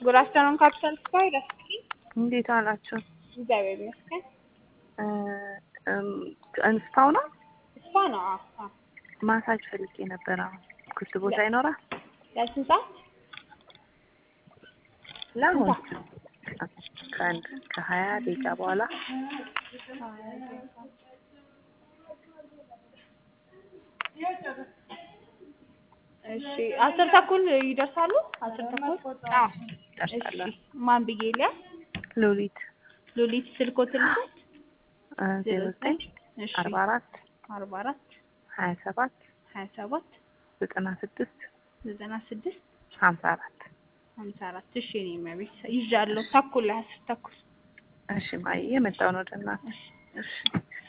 ጉድ አፍተርኑን ካፒታል ስካይ ደስኪ እንዴት አላችሁ? እግዚአብሔር ይመስገን። እንስታው ነው እሷ ነው። አዎ አዎ። ማሳጅ ፈልጌ ነበር። አሁን ክፍት ቦታ ይኖራል? ለስንት ሰዓት? ለአሁን ከአንድ ከሀያ ደቂቃ በኋላ እሺ አስር ተኩል ይደርሳሉ። አስር ተኩል አዎ እሺ ደርሳለሁ። ማን ብዬ ሊያ ሉሊት ሉሊት ስልኮትን ልሰጥ ዜሮ ዘጠኝ እሺ አርባ አራት አርባ አራት ሀያ ሰባት ሀያ ሰባት ዘጠና ስድስት ዘጠና ስድስት ሀምሳ አራት ሀምሳ አራት እሺ እኔ መቤት ይዣለሁ ተኩል ላይ አስር ተኩል እሺ ማየ የመጣው ነው ደህና እሺ እሺ